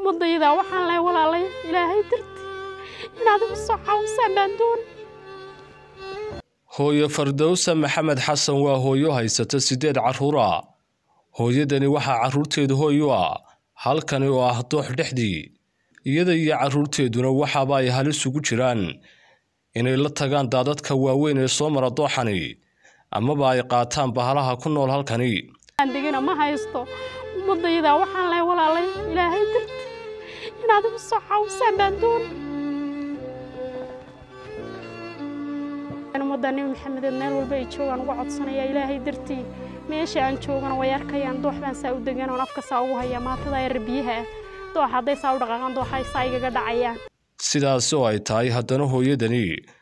ummadayda waxaan lehay walaalay ilaahay darti inaad igu soo caawisaan baan doon hooyo fardowsa maxamed xasan waa hooyo haysata siddeed carruura hooyadani waxaa carruurteedu hooy u ah halkani oo ah doox dhexdii iyada iyo carruurteeduna waxaaba ay halis ugu jiraan inay la tagaan daadadka waaweyn ee soo mara dooxani amaba ay qaataan bahalaha ku nool halkani degana ma haysto ummadayda waxaan lehay walaalay ilaahay darti inaad igu soo caawisaan baan doon ummadda nebi maxamedeed meel walba ay joogaan uga codsanaya ilaahay dartii meesha aan joogana way arkayaan doox baan saa u degan oon afka saa ugu haya maatada yar biyaha ah doox hadday saa u dhaqaaqaan dooxa saa igaga dhacayaan sidaasi oo ay tahay haddana hooyadani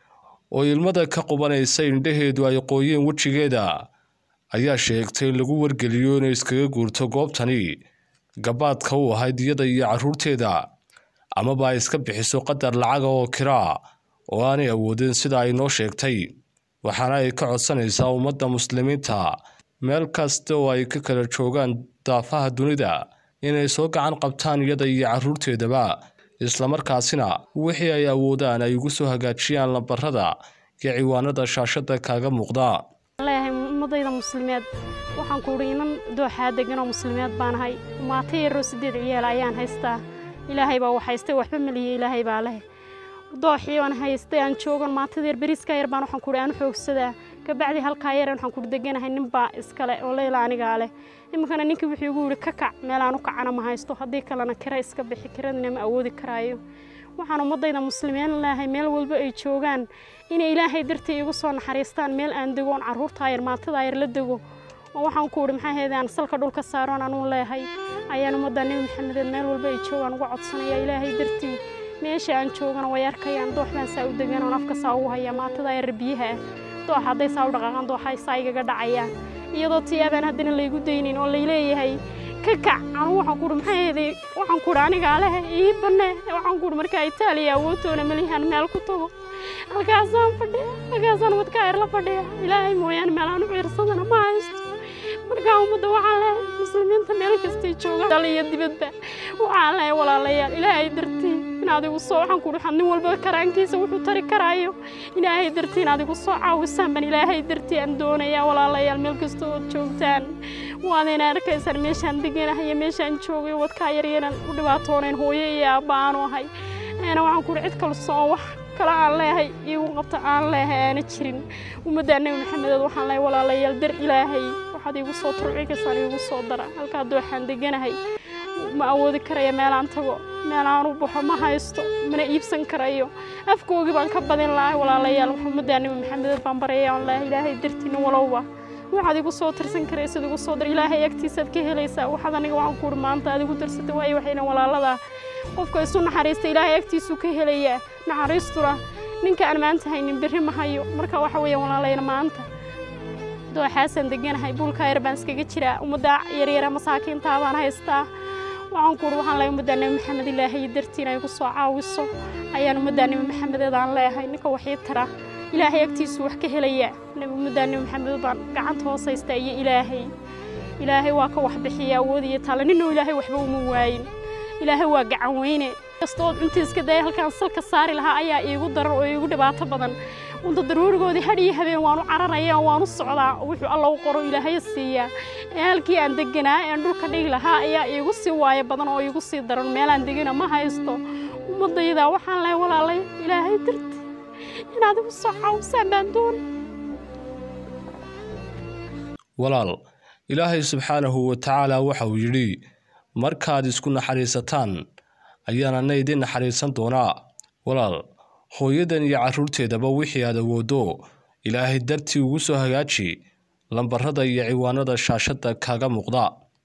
oo ilmada ka qubanaysa indhaheedu ay qooyeen wejigeeda ayaa sheegtay in lagu wargeliyo inay iskaga guurto goobtani gabaadka u ahayd iyada iyo carruurteeda amaba ay iska bixiso qadar lacaga oo kiraa oo aanay awoodin sida ay noo sheegtay waxaana ay ka codsanaysaa ummadda muslimiinta meel kasta oo ay ka kala joogaan daafaha dunida inay soo gacan qabtaan iyada iyo carruurteedaba islamarkaasina wixii ay awoodaan ay ugu soo hagaajiyaan lambarada iyo ciwaanada shaashada kaaga muuqda leeyahay ummadayda muslimeed waxaan ku udhi inan dooxaa deganoo muslimeed baan ahay maata yaroo sideed ciyaal ayaan haystaa ilaahay baa wax haystay waxba maliye ilaahay baa leh dooxii aan haystay aan joogan maatada yar beriiska yar baan waxaan kuhi aan xoogsadaa kabacdi halkaa yar waxaan kuhi deganahay ninbaa iskale oo leyla anigaa leh iminkana ninkii wuxuu igu yidhi ka kac meel aan u kacana ma haysto haddii kalena kira iska bixi kiradina ma awoodi karaayo waxaan ummadayda muslimiin leehay meel walba ay joogaan inay ilaahay dartii igu soo naxariistaan meel aan dego oon carruurtaa yar maatadaa yar la dego oo waxaan ku idhi maxaa heedee aan salka dhulka saaroon anuu leehay ayaan ummadda nebi maxamedeed meel walba ay joogaan uga codsanaya ilaahay dartii meesha aan joogana way arkayaan doox baan saa u degan oon afka saa ugu haya maatada yar biyaha ah doox hadday saa u dhaqaaqaan dooxa saa igaga dhacayaan iyadoo tiyaabaan haddana laygu daynin oo layleeyahay ka kac anugu waxaan kuuhi maxaa yeeday waxaan kuuhi anigaa leh ii banne waxaan kuuhi markaa itaaliya awoodtoona malihan meel ku tago halkaasaan fadhiya halkaasaan wadkaa yar la fadhiya ilaahay mooyaane meel aan u ciirsadana ma haysto markaa ummadda waxaan lehay muslimiinta meel kastay joogaan dal iyo dibadba waxaan lehay walaalayaal ilaahay dartii inaad igu soo waxaan kuuhi waxaad nin walba karaankiisa wuxuu tari karaayo ilaahay dartii inaad igu soo caawisaan ban ilaahay dartii aan doonayaa walaalayaal meel kasta ood joogtaan waadayna arkaysaan meeshaan deganahay iyo meeshaan joogay wadkaa yaryaran u dhibaatoonayn hooyo iyo aabba aanu ahay ana waxaan kuuhi cid kalsoon wax kale aan leehay iigu qabta aan leehay aana jirin ummaddaa nebi maxamedeed waxaan lehay walaalayaal dar ilaahay waxaad iigu soo turcikaysaan iigu soo dara halkaa dooxaan deganahay ma awoodi karaya meelaan tago meelaan u baxo ma haysto mana iibsan karayo afkoogii baan ka badin lahay walaalayaal ummaddaa nebi maxamedeed baan baraya aan leehay ilaahay dartiina walowba waxaad igu soo tirsan karaysid igu soo dar ilaahay agtiisaad ka helaysaa waxaad aniga waxaan kuuhi maanta aad igu darsatay waayo waxayna walaaladaa qofka isu naxariista ilaahay agtiisuu ka helayaa naxariistuna ninka aan maanta haynin berri ma hayo marka waxa weeyaan walaalayna maanta dooxaasaan deganahay buulkaa yar baan iskaga jiraa ummadda yaryara masaakiintaa baan haystaa waxaan kuuhi waxaan leehay ummaddaa nebi maxamed ilaahay dartiina igu soo caawiso ayaan ummaddaa nebi maxamedeed aan leehay ninka waxii tara ilaahay agtiisu wax ka helaya ummaddaa nebi maxamed baan gacanta hoos haystaa iyo ilaahay ilaahay waa ka wax bixiya awood iyo taale ninuu ilaahay waxba uma waayin ilaahay waa gacan weyne kastood cuntii iska daya halkaan salka saari lahaa ayaa iigu daran oo iigu dhibaato badan unta daruurigoodii hadh iyo habeen waanu cararaya waanu socdaa wuxuu alla u qoro ilaahay siiyaa ee halkii aan deganaa ee dhulka dhigi lahaa ayaa iigu sii waayo badan oo iigu sii daran meelaan degana ma haysto ummadayda waxaan lehay walaalay ilaahay darti inaad igu soo caawisaan baan doon walaal ilaahay subxaanahu wa tacaala waxa uu yidhi markaad isku naxariisataan ayaanana idin naxariisan doonaa walaal hooyadan iyo carruurteedaba wixii aad awooddo ilaahay dartii ugu soo hagaaji lambarada iyo ciwaanada shaashadda kaaga muuqda